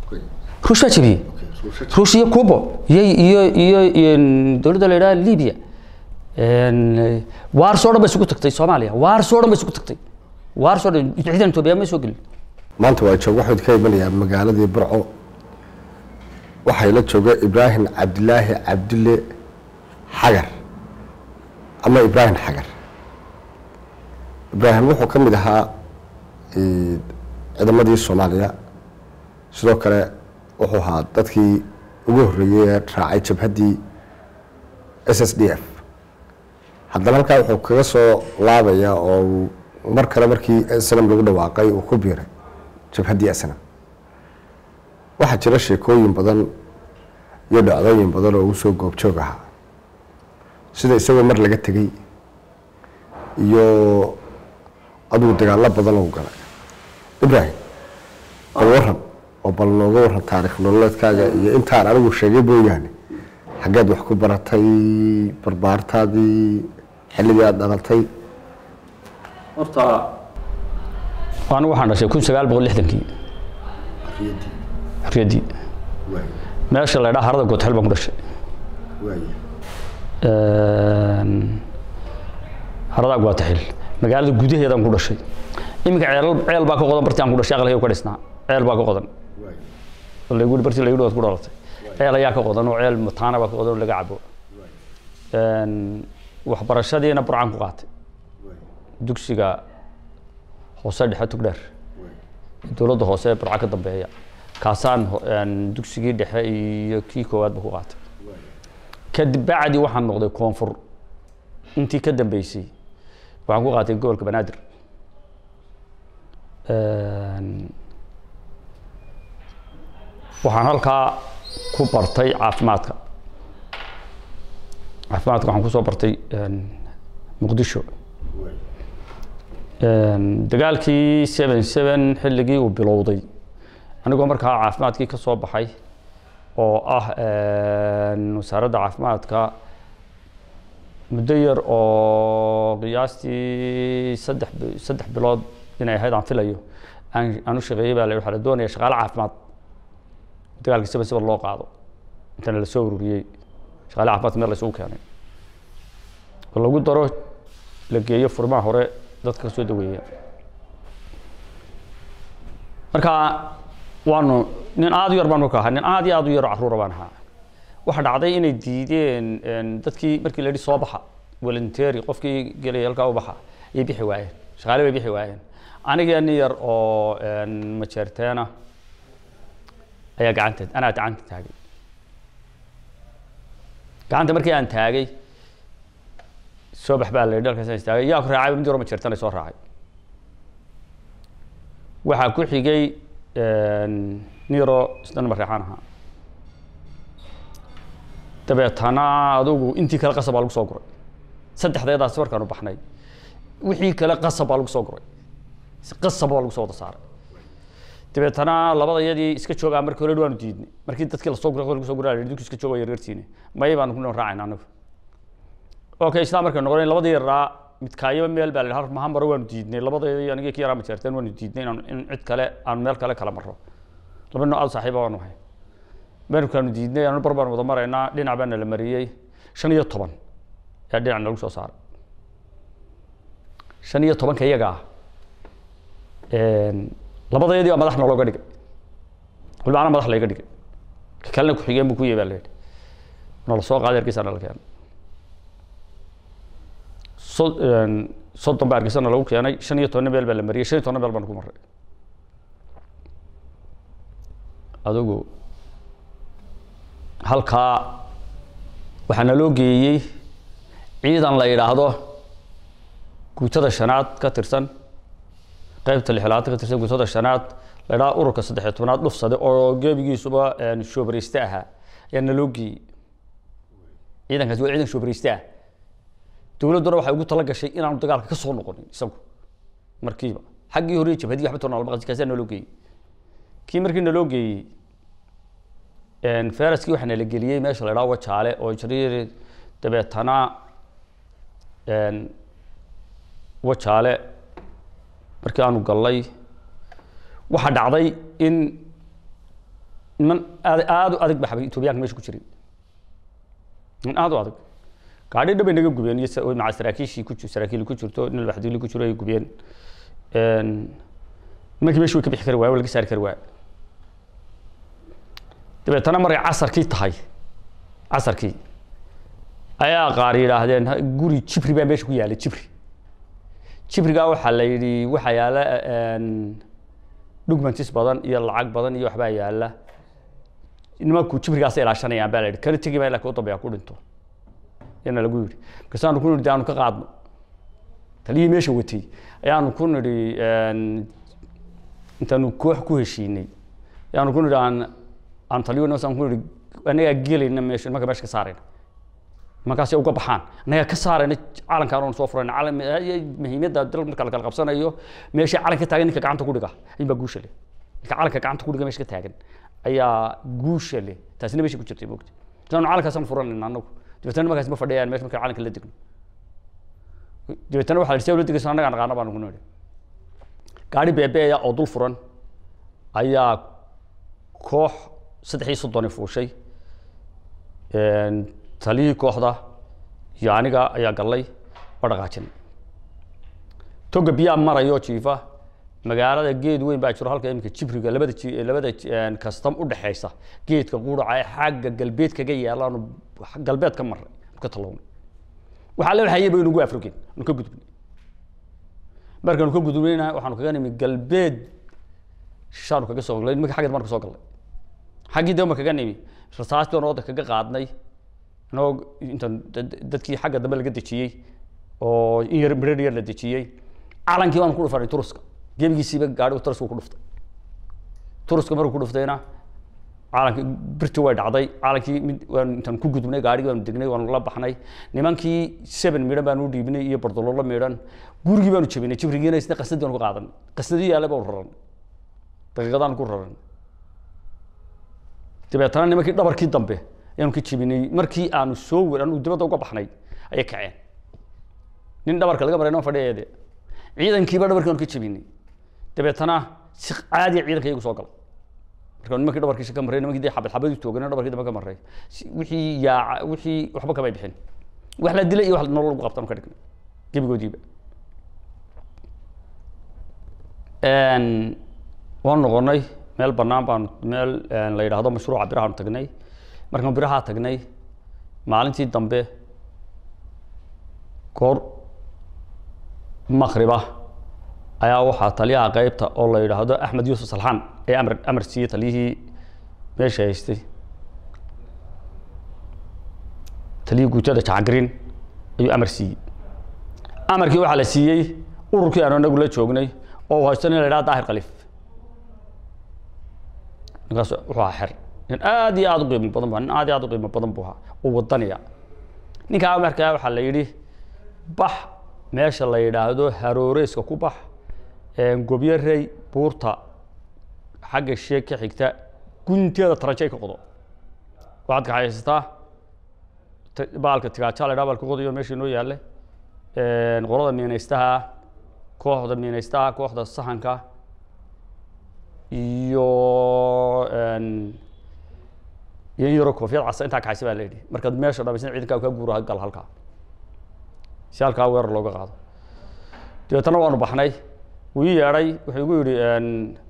ruush baa jebiyey ruush iyo cubo iyo iyo iyo iyo dowladda la yidhaha libya waarsoo dhan bay isugu tagtay soomaaliya waarsoo dhan bay isugu tagtay waarsoo dhan ciidan etoobiya ma soo gelin maanta waa joog waxuu ka imanayaa magaaladii burco waxay la jooga ibraahim cabdilaahi cabdille xagar ama ibraahim xagar ibraahim wuxuu ka mid ahaa ciidamadii soomaaliya sidoo kale wuxuu ahaa dadkii ugu horreeyey ee raacay jabhaddii s s d f haddana halkaa wuxuu kaga soo laabaya oo uu mar kale markii snam lagu dhawaaqay uu ku biiray jabhaddii snam waxaa jira sheekooyin badan iyo dhacdooyin badan oo uu soo goobjoog ahaa sida isagoo mar laga tegey iyo adugu dagaallo badan uu galay ibraahim bal waran oo bal nooga waran taarikh nololeedkaaga iyo intaan anigu sheegay mooyaane xaggeed wax ku baratay barbaartaadii xilligii aada dhalatay horta anigu waxaan dhashay kun sagaal boqol lixdankii xorriyaddii meesha la ydhaha harada goodxel baan ku dhashay harada goodxel magaalada gudaheedaan ku dhashay iminka ceel ceel baa ka qodan barti aan ku dhashay aqalkayga ka dhisnaa ceel baa ka qodan lagu barti lagu waad ku dhalatay ceel ayaa ka qodan oo ceel mataana baa ka qodan oo laga cabo waxbarashadiina burcaan ku qaatay dugsiga hoose dhexe tugdheer dowladda hoose ee burca ka dambeeya kaasaan dugsigii dhexe iyo kii koowaadba ku qaatay kadib bacdi waxaan noqday koonfur intii ka dambeysay waxaan ku qaatay gobolka banaadir waxaan halkaa ku bartay caafimaadka caafimaadka waxaan kusoo bartay muqdisho dagaalkii seven seven xilligii uu bilowday anigoo markaa caafimaadkii ka soo baxay oo ah wasaaradda caafimaadka muddo yar oo qiyaastii saddex saddex bilood inay ahayd aan filayo aan aan u shaqeeyey baa la waxaa la doonaya shaqaale caafimaad dagaalkii seven seven loo qaado intana la soo ururiyey shaqaale caafimaadka meel la isugu keenay oo lagu daro la geeyo furmaha hore dadka ka soo daweeya marka waanu nin aada u yar baan marka ahaa nin aada iyo aada u yaro carruura baan ahaa waxa dhacday inay diideen dadkii markii la yidhi soo baxa volunteeri qofkii gelaya halkaa u baxa ayay bixi waayeen shaqaale bay bixi waayeen aniga nin yar oo majeerteena ayaa gacanta anaa gacanta taagay gacanta markii aan taagay soo bax baa la yidhi halkaas istaagay yaa ku raacay mid yaro majeerteena soo raacay waxaa ku xigay niro isna mareexaan ahaa dabeetana adugu intii kale qasab baa lagu soo guray saddexdeedaasi markaanu baxnay wixii kale qasab baa lagu soo guray qasab baa lagu soo wada saaray dabeetana labada iyadii iska joogaa markii hore waanu diidnay markii dadkii lasoo guray lagu soo guraa dadku iska jooga yaryartiine may baanu ku raacayna anagu okay isla markay noqonay labadii yaraa midkaayo meel baa la mahan maro waanu diidnay labadeedii anigii ki yaraa majeerteen waanu diidnay inaan in cid kale aan meel kale kala marro laba nooc aad saaxiiba waanu ahay markaanu diidnay anu bar baan wada maraynaa dhinac baana la mariyey shan iyo toban ayaa dhinac lagu soo saaray shan iyo tobanka iyaga ah labadeedii baa madax noolooga dhigay waliba ana madax layga dhigay ka kalena ku-xigeen buu ku yahy baa la yidhi nala soo qaaday hargeysa nala keenay so soddon baa hargeysana lagu keenay shan iyo tobanna meel baa la mariyey shan iyo tobanna meel baan ku maray adigu halkaa waxaa naloo geeyey ciidan la yidhaahdo guutada shanaad ka tirsan qaybta lixlaad ka tirsan guutada shanaad la yidhahdo ururka saddexiyo tobnaad dhufsade oo geebigiisuba shoobareyste ahaa ayaa naloo geeyey ciidankaasi waa ciidan shoobareyste ah dowladduna waxay ugu tala gashay inaanu dagaalka ka soo noqonin isagu markiiba xaggii hore jabhadii waxba toona lama kaasaa naloo geeyey kii markii naloo geeyey feraskii waxaa nala geliyey meesha la idhaha wajaale oo jariir dabeetana wajaale markii aanu gallay waxaa dhacday in niman aad aad u adag ba xabay etoobiyaanka meesha ku jiray niman aad u adag gaadhi dhabay naga gubeen iyo sa- maca saraakiishii ku jir saraakiil ku jirto nin albaxdiili ku jiro ay gubeen Een, nimankii meesha way ka bixi kari waaya waa laga saari kari waaya dabeetana markay casarkii tahay casarkii ayaa qaar yidhaahdeen "Ha- guri jibri baa meesha ku yaalay jibri jibrigaa waxaa la yidhi waxaa yaala een, dhugmantis badan iyo lacag badan iyo waxbaa yaala nimanku jibrigaas ilaashanayaan baa la yidhi kana tegi baa ilaa kuu dambeeya ku dhinto yana lagu yidhi markaasaanu ku nidhi aanu ka qaadno taliyii meesha watay ayaanu ku nidhi een, intaanu koox ku heshiinay ayaanu ku nidhi aan aan taliyo nasaan ku nidhi annagaa gelayna meesha nimanka meesha ka saarayna markaasay uga baxaan annagaa ka saarayna calankaan oon soo furayna calan muhiimadda dal marka la kala qabsanayo meesha calanka taagan ninka gacanta ku dhiga ayun baa guusha leh ninka calanka gacanta ku dhiga meesha ka taagan ayaa guusha leh taasina meesha ku jirtay moogta saanu calankaasaan furanayna annagu dabeetana nimankaas ma fadhiyaan meesha marka calanka la degno dabeetana waxaa la dhisay la degaysa annagaa naqaana baan ugu nidhi gaari beebeeya oo dul furan ayaa koox saddex iyo soddoni fuushay Een, taliyii kooxda iyo aniga ayaa gallay oo dhaqaajinay toga biyaa marayo jiifa magaalada geed weyn baa jiro halka iminka jibriga labada ji- labada ji- een, kastam u dhexaysa geedka quuraca ee xagga galbeed kaga yaalaanu galbeed ka marray ka talownay waxaa la waxayay baynu ugu afrogeen nu ka gudubnay markaanu ka gudubnayna waxaanu kaga nimi galbeed shaanu kaga soo galnay nimanka xaggeed baan ka soo galnay xaggii dambe kaga nimi rasaastii baan ooda kaga qaadnay anagoo intaan dad- dadkii xagga dambe laga dejiyey oo in yar midhar yar la dejiyey calankii baanu ku dhufanay turuska gebigiisiiba gaadhigu turuska ku dhuftay turuska markuu ku dhuftayna calankii birtii way dhacday calankii mid waanu intaan ku gudubnay gaadhigii baanu degnay waanu la baxnay nimankii seven midhan baanu u dhiibnay iyo bardololo midhan gurigii baanu jebinay jibrigiina isna qasadii baanu ka qaadanay qasadii yaalla baanu raranay daqiiqadaan ku raranay dabeetana nimankii dhabarkii dambe ayaanu ka jebinay markii aanu soo wer anu dibadda uga baxnay ayay kaceen nin dhabarka laga maray noo fadhiyeede ciidankiiba dhabarkii aanu ka jebinay dabeetana si caadiya ciidanka iyagu soo galay marka nimankii dhabarkiisa ka marray nimankii dee xabad xabadii toogana dhabarkii dambe ka marray Si- wixii yaaca wixii waxba kamay bixin wax la dilay iyo wax nolol lagu qabtaan ka dhignay gebigoodiiba Een, waan noqonay meel bannaan baan meel een, la yidhaahdo mashruuca birahaanu tagnay markaan birahaa tagnay maalintii dambe goor maqriba ayaa waxaa taliyaha qeybta oo la yidhaahdo axmed yuusuf salxaan ee amar amar siiyey taliyihii meesha haystay taliyihii guutada jacagrin ayuu amar siiyey amarkii waxaa la siiyey ururkii aanu anagu la joognay oo uu haysto nin la yidhaha daahir khaliif ninkaas wuxuu ahaa xer nin aad iyo aad u qiimo badan bu nin aad iyo aad u qiimo badan buu ahaa oo wadaniya ninkaa markaa waxaa la yidhi bax meesha la yidhaahdo harooreyska ku bax een, gobyo rey buurta xagga sheeg ka xigta gunteeda tarajay ka qodo waxaad kaxaysataa t- baalka tigaaja la yidhaha baalka qodayo meesha inoo yaalle een, qolada miinaystaha kooxda miinaystaha kooxda sahanka iyo een, iyo in yaroo koofiyad casa intaa kaxaysa baa la yidhi markaad meesha dhamaysan ciidankaa ka guura gal halkaa si halkaa weerar looga qaado dabeetana waanu baxnay wuu ii yeedhay wuxuu igu yidhi een,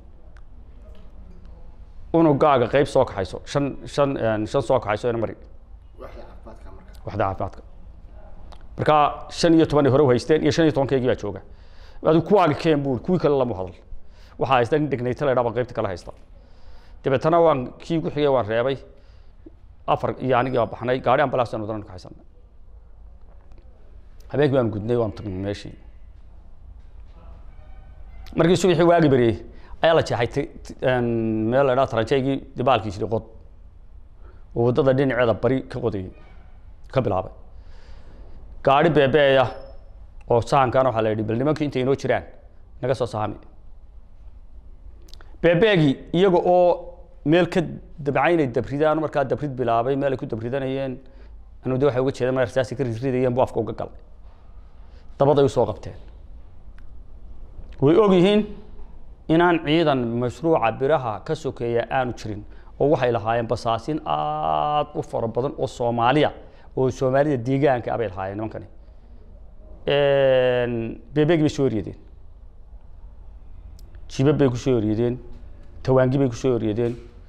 unugaaga qeyb soo kaxayso shan shan een, shan soo kaxayso ina mari waxda caafimaadka marka shan iyo toban ay hore u haysteen iyo shan iyo tobankeygii baa jooga adu kuwaaga keen buu kuwii kale lama hadal waxaa haysta nin degnayta la yidhaha baan qeybta kale haysta dabeetana waan kii ku xigay waan reebay afar iyo anigii baan baxnay gaari ambalaas aan wadana ka haysanay habeenkii baan gudnay waan tagnay meeshii markii subaxii waagi beriyey ayaa la jeexay ti- ti- een, meel la yidhaha taranjeygii dibaalkiisii qod oo waddada dhinaceeda bari ka qodayay ka bilaabay gaari beebeeya oo sahankaana waxaa la yidhi bal nimankii intay inoo jiraan naga soo sahami beebeegii iyaga oo meel ka dabcaynay dabridaan markaa dabrid bilaabay meel ay ku dabridanayeen anu de waxay uga jeedaan meel rasaasi ka ridridayeen buu afka uga galay dabaday usoo qabteen way og yihiin inaan ciidan mashruuca biraha ka sokeeya aanu jirin oo waxay lahaayeen basaasin aad u fara badan oo soomaaliya oo soomaalida deegaanka ah bay lahaayeen nimankani bebeegi bay soo eryadeen jibab bay kusoo eryadeen tawaangi bay kusoo eryadeen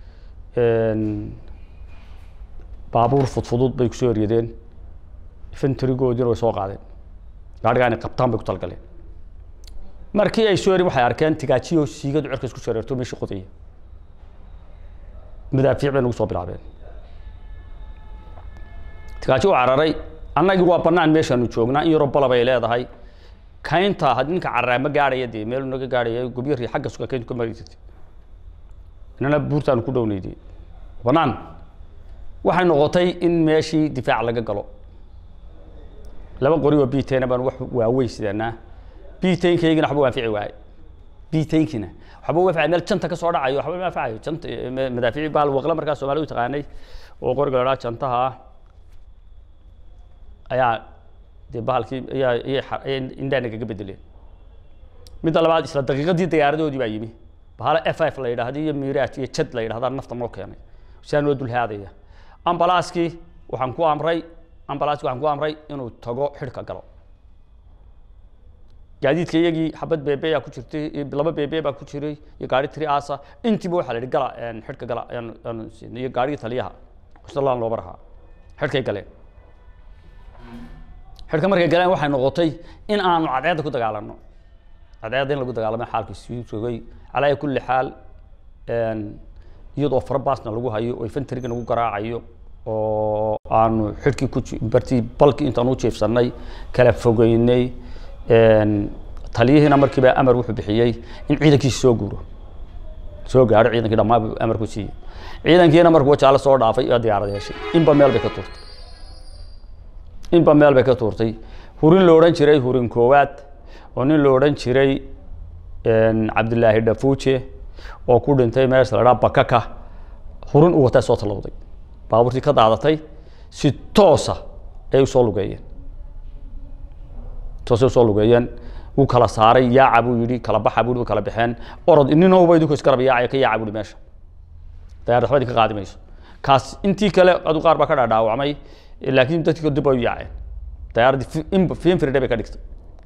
baabuur fudfudud bay kusoo eryadeen infantrygoodiina way soo qaadeen gaadhigaa inay qabtaan bay ku talgaleen markii ay soo erin waxay arkeen tigaajiyo siigadu cirka isku shareerto meeshii qodaya madaafiic bay nagu soo bilaabeen tigaaji u cararay annagii waa bannaan meeshaanu joognaa in yaroo balab ay leedahay kaynta had ninka cararaa ma gaadhaya dee meel naga gaadhaya gobyari xagga suga kayntu ka mari jirtay inana buurtaanu ku dhownayday bannaan waxay noqotay in meeshii difaac laga galo laba qori oo bitayna baan wax waaweyn sidanaa bitaynkaygiina waxba waafici waaye bitaynkina waxba waafici meel janta ka soo dhacayo waxba waaficayo janta madaafici baal waqla markaa soomaali u taqaanay oo qoriga la dhaha jantaha ayaa dee bahalkii ayaa ayay indhaa nagaga bedeleen midda labaad isla daqiiqadii diyaaradoodii baa yimi bahala f f la yidhaahdo iyo miiraaj iyo jad la yidhahdaa nafta noo keenay sidaa noo dulhaadaya ambalaaskii waxaan ku amray ambalaaskii waxaan ku amray inuu tago xidhka galo gaadiidka iyagii xabad beebe yaa ku jirtay laba beebe baa ku jiray iyo gaari tiri aasa intiiba waxaa la yidhi gala xidhka gala ayaan ayaan siinay iyo gaarigii taliyaha islaan looba rahaa xidhkay galeen xidhka markay galeen waxay noqotay in aanu cadceedda ku dagaalanno cadceedda in lagu dagaalamay xaalku sii joogay calaa kulli xaal iyadoo farabaasna lagu hayo oo infantryga nagu garaacayo oo aanu xidhkii ku bartii balkii intaan u jeefsanay kala fogeynay taliyihiina markiiba amar wuxuu bixiyey in ciidankiisa soo guuro soo gaadho ciidankii dhammaan buu amar ku siiyey ciidankiina markuu wajaale soo dhaafay iyo diyaarad yeeshay inba meel bay ka tuurtay inba meel bay ka tuurtay hurin la odhan jiray hurin koowaad oo nin la odhan jiray cabdilaahi dhafuuje oo ku dhintay meesha la dhaha bakaka hurin uu wataa soo talowday baabuurtii ka daadatay si toosa ay usoo lugeeyeen toosay usoo lugeeyeen wuu kala saaray yaaca buu yidhi kala baxa buu yidhi way kala baxeen orod ninowba idinku isgarab yaacaya ka yaaca buu yidhi meesha dayaarad waxba idinka qaadi mayso kaas intii kale adu qaar baa ka dhaadhaawacmay laakiin dadkii dib bay u yaaceen dayaaradii finfridhe bay ka dhigtay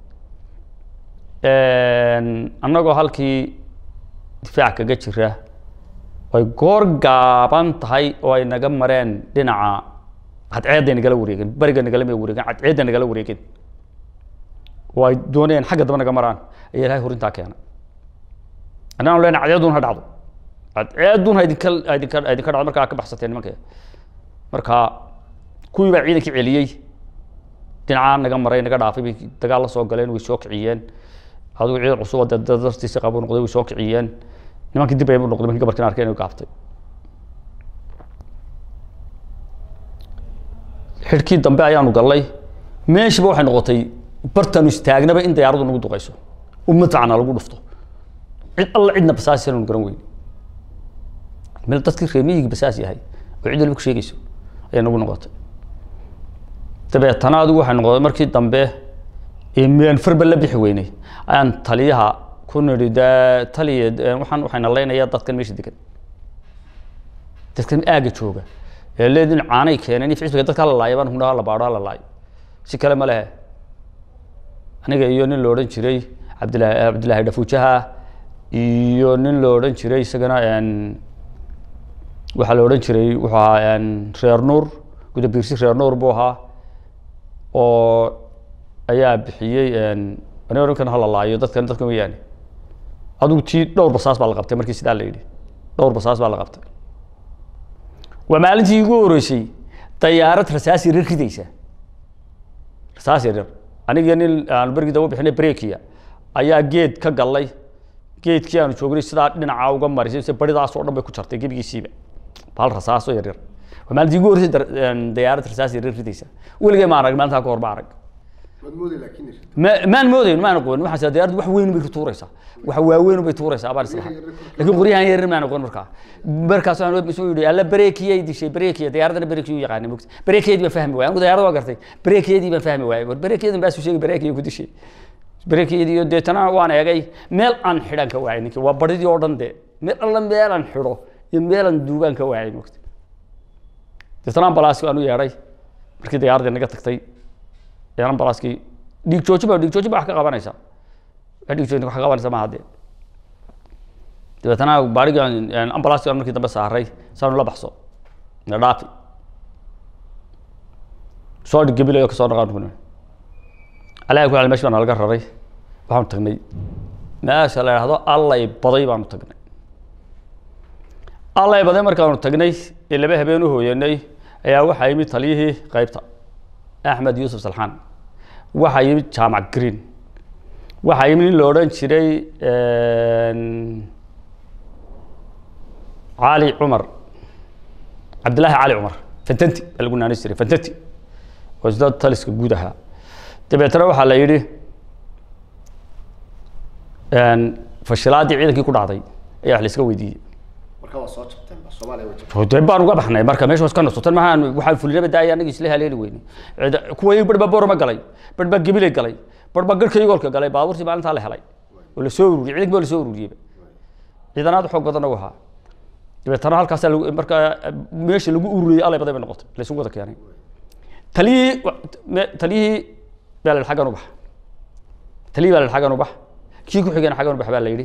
annagoo halkii difaac kaga jira ay goor gaaban tahay oo ay naga mareen dhinaca cadceedday nagala wareegeen beriga nagalama wareegeen cadceedda nagala wareegeen oo ay doonayeen xagga daba naga maraan ayaa ilahay hurintaa keena annaan lena cadceeddun ha dhacdo cadceeddun ha idinka idinka idinka dhacdo markaa ka baxsateen nimanka marka kuwii baa ciidankii celiyey dhinacaa naga maray naga dhaafay bay dagaal la soo galeen way soo kiciyeen adigu ciidan cusub oo dartiisa qabu noqday way soo kiciyeen nimankii dib ay u noqday markii gabarkan arkeen inay gaabtay xidhkii dambe ayaanu gallay meeshiiba waxay noqotay bartaanu istaagnaba in dayaaradu nagu duqayso umadacna lagu dhufto cid alla cidna basaas aanu garan weyn meel dadkii reemiyigii basaas yahay oo cid waliba ku sheegayso ayay nagu noqotay dabeetana adigu waxay noqotay markii dambe meen farba la bixi weynay ayaan taliyaha ku nidhi dee taliya waxaan waxayna leynayaa dadkan meesha degan dadkan aaga jooga ee leedin caanay keeneen if cisbiga dadka la laaya baan hudhaa la baadho la laayo si kale ma lehe aniga iyo nin la odhan jiray cabdillahi cabdillaahi dhafuujaha iyo nin la odhan jiray isagana waxaa la odhan jiray wuxuu ahaa reer nuur gudabiirsi reer nuur buu ahaa oo ayaa bixiyey aniga ninkan hala laayo dadkan dadkan weyaane adigu tii dhowr basaas baa la qabtay markii sidaa la yidhi dhowr basaas baa la qabtay waa maalintii ugu horeysay dayaarad rasaas yaryar ridaysa rasaas yaryar aniga nin aanu bergii daba bixinay brekia ayaa geed ka gallay geedkii aanu joognay sidaa dhinaca uga marisay se baridaas oo dhan bay ku jartay gebigiisiiba bahal rasaaso yaryar waa maalintii ugu horeysay dayaarad rasaas yaryar ridaysa weligay ma arag maalintaa ka hor ma arag ma maan moodayn maan aqoon waxaan diyaaradu wax weyn bay tuuraysaa wax waaweyn bay tuuraysaa baan islahaa laakiin qoryahan yar maan aqoon markaa markaas waxaan isoo yidhi alla bareekiyay dishay bareekiya diyaaradana bareekiyu yaqaanay mogta bareekiyadii baan fahmi waayay anigu diyaarada waa gartay bareekiyadii baan fahmi waayay war bareekiyadan baasu sheegay bareekiya ku dishay bareekiyadii iyo deetana waan eegay meel aan xidhan ka waayay ninkii waa baridii oo dhan dee meel alla meel aan xidho iyo meelan duubaan ka waayay mogta deetana ambalaaski aan u yeedhay markii diyaaradii naga tagtay ayaan ambalaaskii dhiig joojin ba dhiig joojin ba wax ka qabanaysaa wax dhiig joojin wax ka qabanaysa maaha dee dabeetana baarigii aan ambalaaski aan markii dambe saaray saanu la baxso na dhaafi soo dhig gabilayo kasoo dhaqaan kuna alaha ku mesh baa nalaga raray waxaanu tagnay meesha la idhaahdo allay baday baanu tagnay allay baday markaanu tagnay ee laba habeen u hooyanay ayaa waxaa yimid taliyihii qeybta axmed yuusuf salxaan waxaa yimid jaamac green waxaa yimid nin la odhan jiray cali cumar cabdillaahi cali cumar fantanti baa lagu naanis jiray fantanti oo isda taliska guud ahaa dabeetana waxaa la yidhi fashilaadii ciidankii ku dhacday ayaa wax la iska weydiiyey marka waa soo jabteenba soomaaliya way jabtay dee baan uga baxnay marka meesha iska nasotan maha waxaan fulinaba daaya anaga isla haleeli weyne kuwa bar baa boorama galay bar baa gabilay galay bar baa garhka igoolka galay baabuurtii maalintaa la helay oo la soo ururiyey ciidanki baa la soo ururiyeyba ciidanaad xoog badan u ahaa dabeetana halkaasa marka meesha lagu ururiyey alay baday bay noqotay la isugu wada keenay taliyihii taliyihii baa la yidhi xaggan u bax taliyihii baa la yidhi xaggan u bax kii ku xigeen xaggan u bax baa la yidhi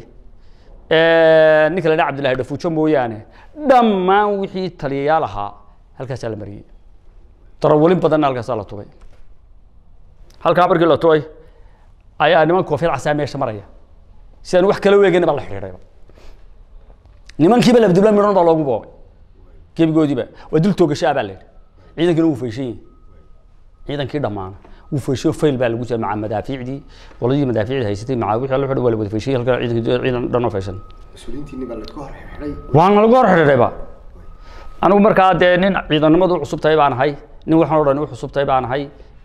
ninka la dhaha cabdillahi dhafuujo mooyaane dhammaan wixii taliyayaal ahaa halkaasaa la mariyey darawalin badanna halkaasaa la tubay halkaa markii la tubay ayaa niman koofiyad casaa meesha maraya sidaan wax kala weegayna baa la xidhiidhayba nimankiiba labdibla midhan baa loogu boobay gebigoodiiba waa dul toogashaa baa la yidhi ciidankina wuu fayshan yahay ciidankii dhammaana wuu fayshayo fail baa lagu jira maca madaafiicdii qoladii madaafiicda haysatay maca wixii alla waa la wada fayshay halkaa ciidankii ciidan dhan oo fayshan mas-uuliyiintiinni baa laga hor xidhay waana lagu hor xidhiidhayba anigu markaa dee nin ciidanimadu u cusub tahay baan ahay nin waxaan o dhan u cusub tahay baan ahay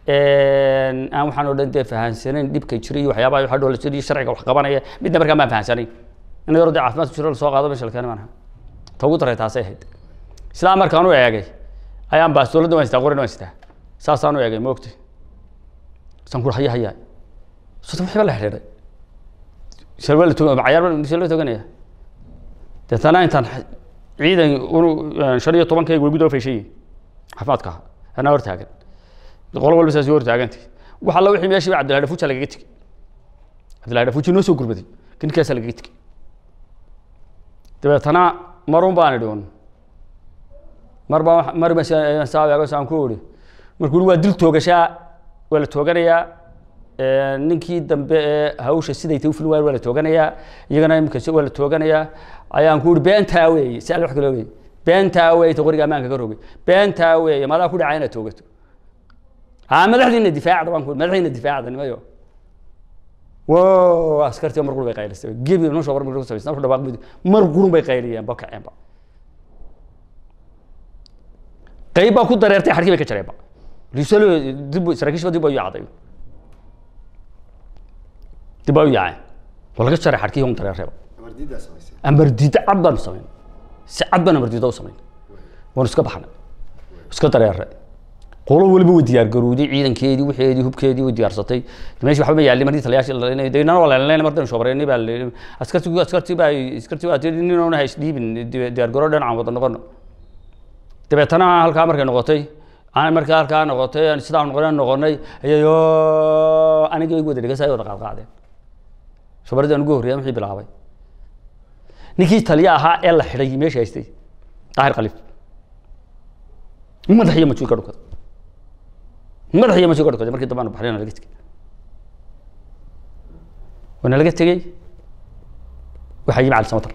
aan waxaan o dhan dee fahansanayn dhibka jira iyo waxyaabaha waxa dhoola jira iyo sharciga wax qabanaya midna markaa maan fahansanayn in yaro dee caafimaadku jiro lasoo qaado meesha la keena baan ahaa ta ugu daray taasay ahayd sidaa markaan u eegay ayaan baas dowladda waan sitaa qorina waan sitaa saasaan u eegay moogtay saan ku haya haya sota wixii baa la xidhiidhay shalwa la togan cayaar shalwa toganaya deetana intaan ciidan unu shan iyo tobankayga way gudoo fayshaye caafimaadka ahaa anaa hor taagan qolo walba saas hor taagantay wax alla wixii meeshii cabdillahi dhafuuja lagaga tegey cabdillahi dhafuuji noo soo gurbaday ninkaasaa lagaga tegey dabeetana marun baan idhi un mar baa mar ba saa saan ku idhi markuu waa dil toogashaa waa la tooganayaa ninkii dambe ee hawsha siday tay ufili waayeen waa la tooganayaa iyagana imika waa la tooganayaa ayaan ku ihi beentaa weeye si alle wax kale weeye beentaa weeye ta qoriga ammaanka ka rogay beentaa weeye madaa ku dhacay inaad toogato haa madaxdiina difaacda baan ku madaxdiina difaacda nimayo wo askartii mar qurun bay qaylisay gebi nosha war ku samaysan ku dhawaaq mar qurun bay qayliyeen ba kaceenba qayb baa ku dareertay xarkii bay ka jareenba risalo dib saraakiishba dib bay u yaacday dib bay u yaaceen waa laga jaray xarkii un dareereeba amardiidaa samaysay amardiida cad baanu samayn si cad baan amardiida u samayn waanu iska baxnay iska dareere qolo weliba way diyaar garowday ciidankeedii wixeedii hubkeedii way diyaarsatay meeshii waxba ma yaalin markii taliyaashii deynana waa leelnayna mardan shobareynay baa leeyahay askartii askartii baa askartii baa tii nin oona hays dhiibin diyaar garow dhan aan wada noqono dabeetana halkaa markay noqotay aan markaa halkaa noqotay sidaan noqonay noqonay ayayo aniga igu wada dhigasay wada qaadqaadeen shobaradii aan ugu horreeyay wixii bilaabay ninkii taliya ahaa ee la xidhay meesha haystay daahir khaliif madax iyo majuul ka dhukada madax iyo majuul ka dhukada markii dambe aanu baxnay laga tegey waana laga tegey waxaa yimi cali samatar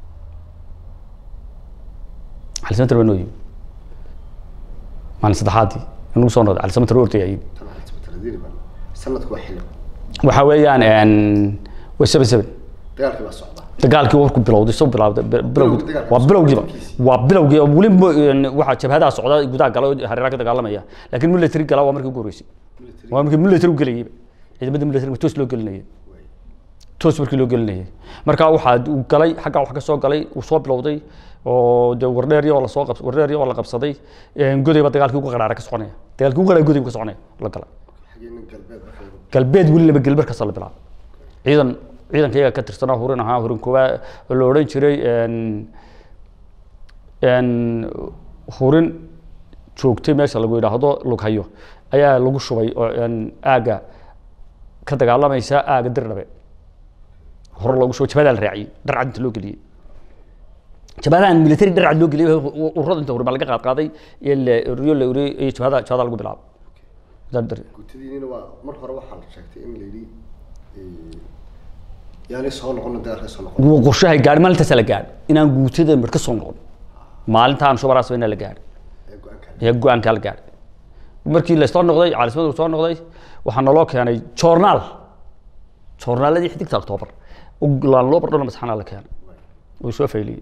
cali samatar baa noo yimi maalin saddexaadii inuu soo noqday cali samatar ortaya yimi tan calismataradiini baa sanadku waa xilli waxaa weeyaan waa seven seven dagaalkii baa socda dagaalkii warku bilowday soo bilowday bilowgii dagaalka waa bilowgiiba bilowgiisa. waa bilowgii oo weli mo- een, waxaa jabhadaha socda gudaha gala oo hareeraha ka dagaalamaya laakiin military gala waa markii ugu horreysay waa markii military u gelayay ciidamada military toos loo gelinayay toos markii loo gelinayay marka waxaa uu galay xagga wax ka soo galay uu soo bilowday oo de wardheer oo lasoo qabs wardheer oo la qabsaday een, godayba dagaalkii ugu qaraara ka soconaya dagaalkii ugu qaraara godayba ka soconaya la galay xaggii nin galbeed marka lagu galbeed weli laba galbeed kasta la bilaabay ciidan ciidankayaga ka tirsanaa hurin ahaa hurin kuwa oo la odhan jiray een, een, hurin joogtay meesha lagu yidhaahdo lughayo ayaa lagu shubay oo een, aagga ka dagaalamaysa aagga dirdhabe hore loogu shubay jabadaa la raaciyey dharcad inta loo geliyey jabadahan military dharcad loo geliyey ururada inta hore baa laga qaad qaaday iyo la riyo la uriyey iyo jabada jabada lagu bilaabo Dar- dar- gutadiinina waa mar hore waxaa la sheegtay in la yidhi yaanay soo noqon dagaalka soo noqon wuu qorshahay gaadhi maalintaasa la gaadhi inaan guutada mar ka soo noqon maalintaan shubaraas inaa la gaadhi ee go-aanka ayaa go-aankaa la gaadhay markii la soo noqday caalisimadu soo noqday waxaa naloo keenay joornaal joornaaladii xidigta octoobar laan loo bardhona masaxanaa la keenay wuu soo fayliyey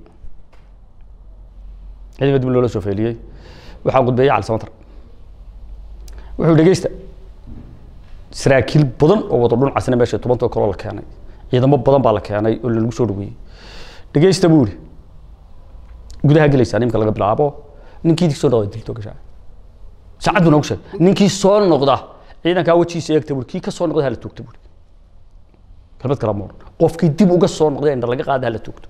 ciidama dib loola soo fayliyey waxaa gudbeeyey cali samatar wuxuu dhegeysta saraakiil badan oo wada dhun casna meesha tobanta kaloo la keenay ciidamo badan baa la keenay oo lagu soo dhaweeyey dhegeysta buu yidhi gudaha gelaysaa nimka laga bilaabo ninkii soo noqda dilto gashaa saacad buu noogu sheegay ninkii soo noqda ciidankaa wejigiisa eegta buuri kii ka soo noqda hala toogta buuri kelmad kala moor qofkii dib uga soo noqday indha laga qaada hala toogto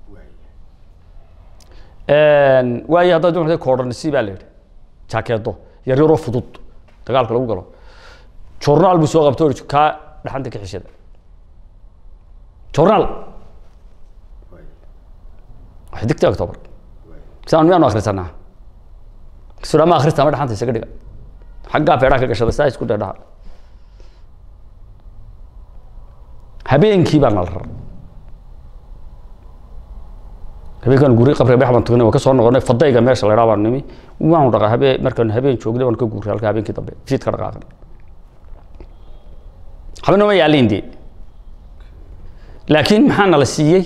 waayo haddaad doonaysa koodhanisi baa la yidhi jaakeedo yaryaroo fudud dagaalka lagu galo journaal buu soo qabto oo kaa dhaxanta ka xishada journaal xidigta october saan miyaanu akhrisanaa sudama akhrista ama dhaxanta isaga dhiga xaggaa feedhaha ka gashada saa isku dheedhaha habeenkii baa nala raray habeenkan guri qabri bex baan tagnay waan ka soo noqonay fadayga meesha la idhaa baan nimi waanu dhaqaa habeen markaan habeen joognay waan ka guuray halka habeenkii dambe fiid ka dhaqaaqan haba nooma yaaliin dee laakiin maxaa nala siiyey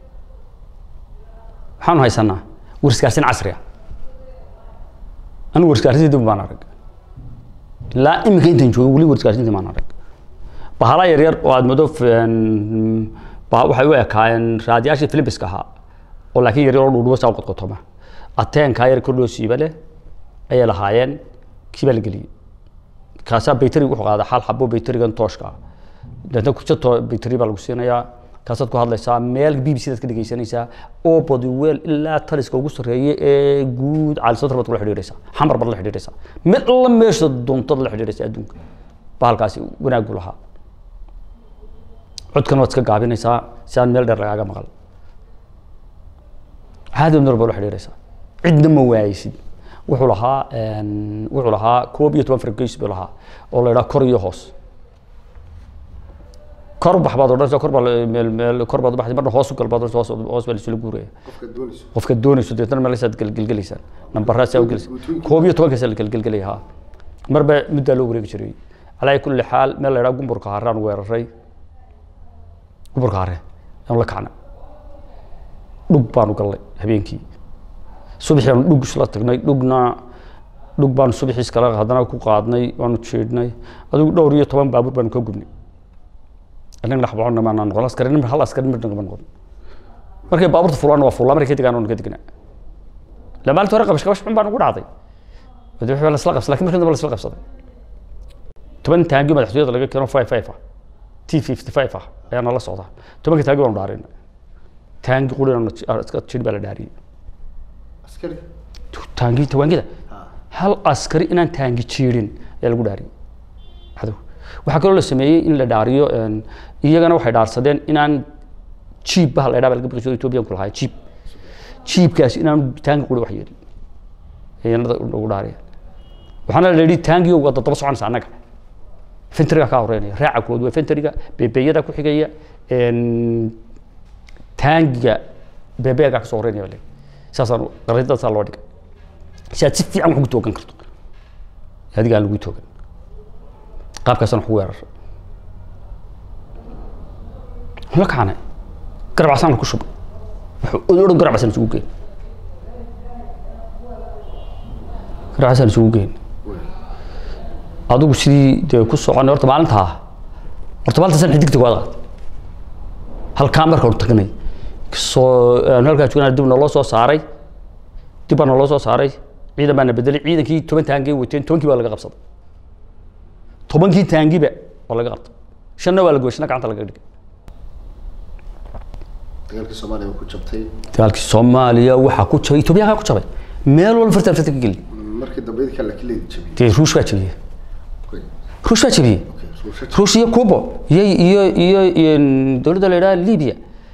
waxaanu haysanaa warskaarsin casri ah anigu warskaarsintii dib baan arag ilaa iminka intaan joogay weli warskaarsintii baan arag bahala yar yar oo aad moodo waxay u ekaayeen raadiyaashii philipiska ahaa oo laakiin yar yar oo dhuudhuba saa u qodqotoma ateenkaa yar kor loo siiba leh ayay lahaayeen kii baa la geliyey kaasaa baytari wuxuu qaadaa xal xabo baytarigan tooshka ah deetna kujato baytari baa lagu siinayaa kaasaad ku hadlaysaa meel b b c daad ka dhegeysanaysaa oo bodiweel ilaa taliska ugu sarreeye ee guud caalisadar baad kula xidhiidhaysaa xamar baad la xidhiidhaysaa mid alla meesha doontad la xidhiidhaysaa adduunka bahalkaasi wanaag buu lahaa codkan waad iska gaabinaysaa si aan meel dheer lagaaga maqal caadi meel baa la xidhiidhaysaa cidna ma waayeysid wuxuu lahaa wuxuu lahaa koob iyo toban fargeys buu lahaa oo la idhaha kor iyo hoos kor bax baad odhanaysaa kor baa meel meel kor baad baxday marna hoos u gal baad odhanaysaa hoos hoos baa laisula guuraya qofka doonayso qofka doonayso deetana meelasaad gelgelaysaan nambaraasaa u gelaysa koob iyo tobankaasa la gelgelgelaya ha marba muddaa loo wareegi jiray calaa kulli xaal meel la idhaha gumburka haraan weeraray gumburka hare aanu la kacnay dhug baanu gallay habeenkii subaxii aanu dhug isla tagnay dhugna dhug baanu subaxii iskala haddana ku qaadnay waanu jiidhnay adigu dhowr iyo toban baabuur baanu ka gubnay annaga dhex boconna maanaa noqon askari nimir hal askari nimir nagama noqon markay baabuurta fulaan waa fullaa markay ka degaan waanu ka degnaa la maalinta hore qabash qabash xun baa nagu dhacday wadi wixii baa lasla qabsaday lakin markii dambe lasla qabsaday toban taangi madaxtooyada laga keeno five five ah t fifty five ah ayaa nala socda tobanka taangi baanu dhaarin taangi qurina iska jir baa la dhaariyey askari taangi tawaangida hal askari inaan taangi jiirin ayaa lagu dhaariyey cadow waxaa kaloo la sameeyey in la dhaariyo iyagana waxay dhaarsadeen inaan jiib baha la idhaa baa laga baqi jiro ethoobiyan ku lahaa jiib jiibkaas inaan taangi quri wax yeelin ayanada ugu dhaariyeen waxaana la yidhi taangiyo waa daba soconaysa annaga fentriga kaa horeynaya raaca kood waa fentriga beebeyada ku xigaya taangiga beebeegaa kasoo horeynaya baa leeyahay saasaan qaridadaasaa loo dhigay si aad si fiican wax ugu toogan karto adiga aan lagu toogan qaabkaasaan wax ugu weeraray la kacnay garab casaan ku shubay wuxuu odhan garab casaan isugu geyn garab casaan isugu geyn adigu sidii dee ku soconay horta maalintaa horta maalintaasaan xidigta waad qaatay halkaa markaanu tagnay soo halkaa joognaa dib naloo soo saaray dib baa naloo soo saaray ciidan baa na bedelay ciidankii toban taangay wateen tobankii baa laga qabsaday tobankii taangiba waa laga qabtay shanna waa la goy shanna gacanta laga dhigay dagaalkii soomaaliya ku jabtay dagaalkii soomaaliya waxaa ku jabay etoobiyaankaa ku jabay meel walba fartan fartan ka geli markii dambe idinkaa laakiin leedi jabiyey dee ruush baa jabiyey Okay, ruush baa jabiyey okay, soo shaki. ruush iyo cuba iyo iyo iyo iyo dowladda la yidhaha libya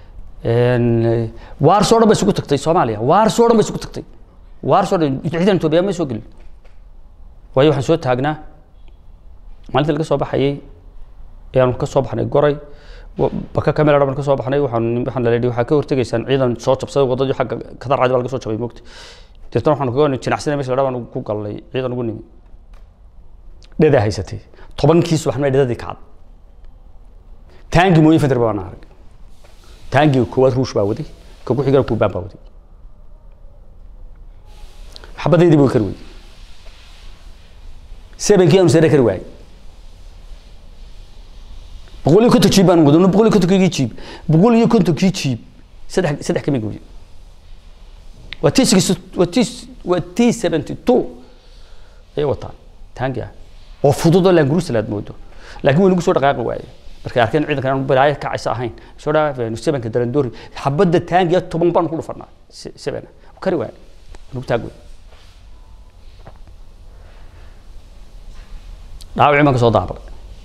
waarsoo dhan bay isugu tagtay soomaaliya waarsoo dhan bay isugu tagtay waarsoo dhan ciidan etoobiya ma soo gelin waayo waxaan soo taagnaa maalintii laga soo baxayay ayaanu ka soo baxnay goray wa- baka kamera dhaban ka soo baxnay waxaan waxaan la leeyahay waxaa ka hortegaysaan ciidan soo jabsaday wadadii xagga kadar cadi baa laga soo jabay moogta deetana waxaan kaga jinacsina meesha la dhaa baan ku galnay ciidan ugu nimi dhedaa haysatay tobankii subaxnimo dhedadii kacad taangi mooyin feder baan arag taangiga koowaad ruush baa waday ka ku xigana kuubaan baa waday xabadeydii buu kari weyey sebenkii aanu sare kari waayey boqol iyo konton jiib baan wadano boqol iyo kontonkii jiib boqol iyo kontonkii jiib saddex saddex kama gooye waa t six waa t waa t seventy two ayay wataan taangi ah oo fudud oo laangurusa aad moodo laakiin way nagu soo dhaqaaqi waaye markay arkeen ciidankan aan balaayo kacaysa ahayn soo dhaafeen sebenka darandoori xabadda taangiya toban baan ku dhufanaa se- sebena kari waaye nagu taag wey dhaawacii baan ka soo daabay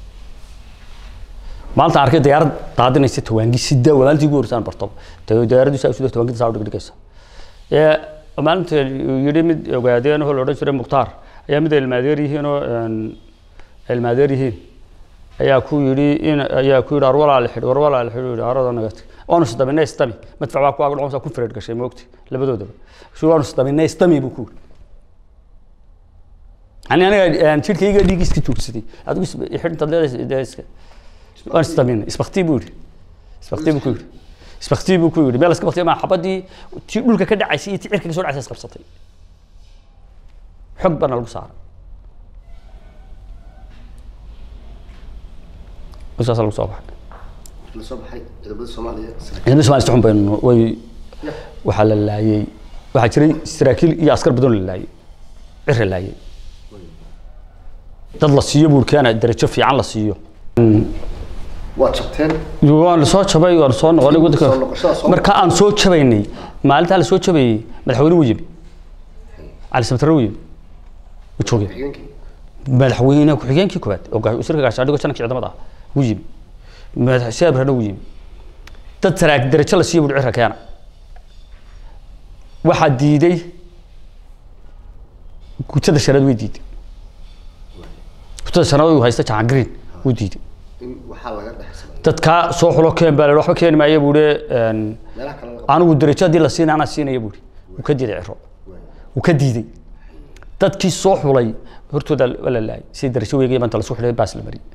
maanta arkay diyaarad daadinaysa tawaangi sida waa maalintii ugu horeysaan barto diyaaraddu saa usida tawaangida saa u dhigdhigaysa ee maalinta yidhi mid ogaadeen oo la odhan jiray mukhtaar ayaa mid ilmaadeer yihiin oo een, ilmaadeer yihiin ayaa ku yidhi in ayaa ku yidhi ar walaal xidh war walaal xidh yidhi arada nagat waanu isdaminay istami madfac baa ku ag dhacon saa ku fireed gashay moogti labadoodaba si waanu isdaminay istami buu ku yidhi ani aniga een, jidhkayga dhiig iska joogsaday adigu is- xidhintaad leedahay dee iska waan isdaminay isbaktii buu yidhi isbaktii buu ku yidhi isbaktii buu ku yidhi meel iska baktiya maa xabadii tii dhulka ka dhacaysay iyo tii cirka ka soo dhacaysay isqabsatay xog baana lagu saaray markaasa lagu soo baxay la soo baxay ciidamada soomaaliya ciidamada Soomaaliya si xun baynu way waxaa la laayay waxaa jiray saraakiil iyo askar badan oo la laayay cir la laayay dad la siiyo buurkaana darajo fiican la siiyo waa jabteen waan soo jabay waan soo noqonay Soo noqoshada soo- marka aan soo jabaynay maalintaa la soo jabayay madaxweyne wuu yimi cali samatare wuu yimi wuu joogay xigeenkii madaxweyne ku-xigeenkii koowaad oo gaa- wasiirka gaashaandhigo janankii ciidamada ah wuu yimi madax seabrana wuu yimi dad saraak darajo la siiyo buuri cirka keena waxaa diiday gutada shanaad way diiday gutada shanaad uu haysta jahan green wuu diiday in waxaa laga dhex samay dadkaa soo xulo keen baa la yidhi, waxba keeni maayo buuri meelaha kale laga anigu darajo haddii la siina anaa siinaya buuri wuu ka diiday ciro wuu ka diiday dadkii soo xulay hortooda waa la laayay si darajo weegay maanta lasoo xulay baas la mariyay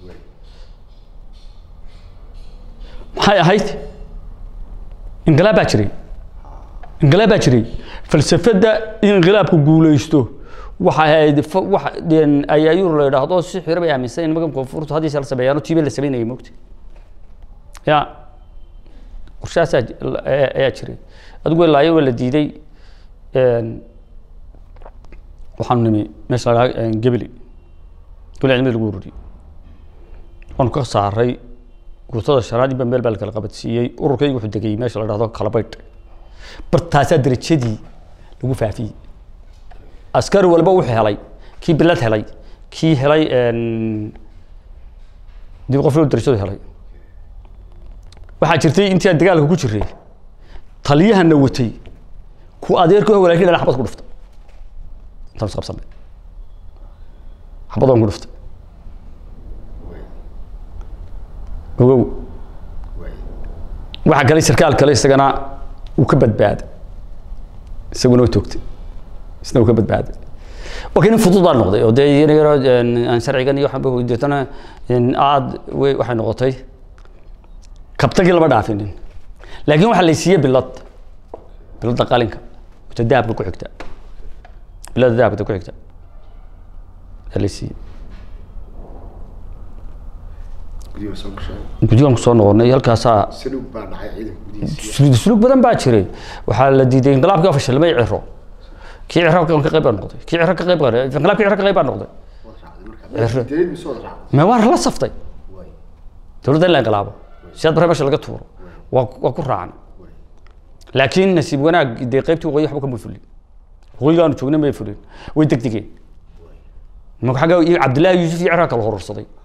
maxay ahayd inqilaab baa jiray inqilaab baa jiray falsafadda in inqilaabku guulaysto waxa ahayd fa- waxa een, ayaayur la yidhaahdo si xiro bay aaminsan in magan koonfurtu haddii la sameeyaano tiibe la sameynayay mogti ya qorshahaasaa ji- la- ayaa ayaa jiray adigu laayo waa la diiday een, waxaanu nimi meesha la dhaha gebeli gebeli cilmada lagu ururiyey waanu ka saaray guutada shanaad iyo meel baa la kala qabadsiiyey ururkaygu wuxuu degay meesha la dhahdo kalabaydh bartaasaa darajadii lagu faafiyey askari walba wuxuu helay kii bilad helay kii helay een, dib qof loo darajadu helay waxaa jirtay intii aan dagaalka ku jiray taliyahana watay ku adeerkii oo walaalkii dhala xabad ku dhuftay intaan is qabsanay xabadaan ku dhuftay ogow waxaa galay sarkaal kale isagana uu ka badbaaday isaguna waa toogtay isna uu ka badbaaday laakiin in fudud baa noqday oo dee iyana yaroo een, aan sharcigan iyo waxaan ba deetana een, aad way- waxay noqotay kabtagii lama dhaafinin laakiin waxaa la siiyey bilad biladda qalinka wata dahabka ku xigta biladda dahabka ku xigta ayaa la siiyey guryaha soo gashay guddigaan kusoo noqonay halkaasaa saluug baa dhacay ciidanka gudihiisa sulug sulug badan baa jiray waxaa la diiday inqilaabkii fashilmay ciro kii ciro ka qayb baa noqday kii ciro ka qayb qaaday inqilaabkii ciro ka qayb baa noqday waad raacday markaa direed mise waad raacday ma waa la saftay waay dowladda in la inqilaabo siyaad bare meesha laga tuuro waa waa ku raacan laakiin nasiib wanaag dee qaybtii waqooyi waxba kama fulin waqooyigaanu joogna may fulin way degdegeen marka xagga iyo cabdillaahi yuusuf iyo ciraa kala hororsaday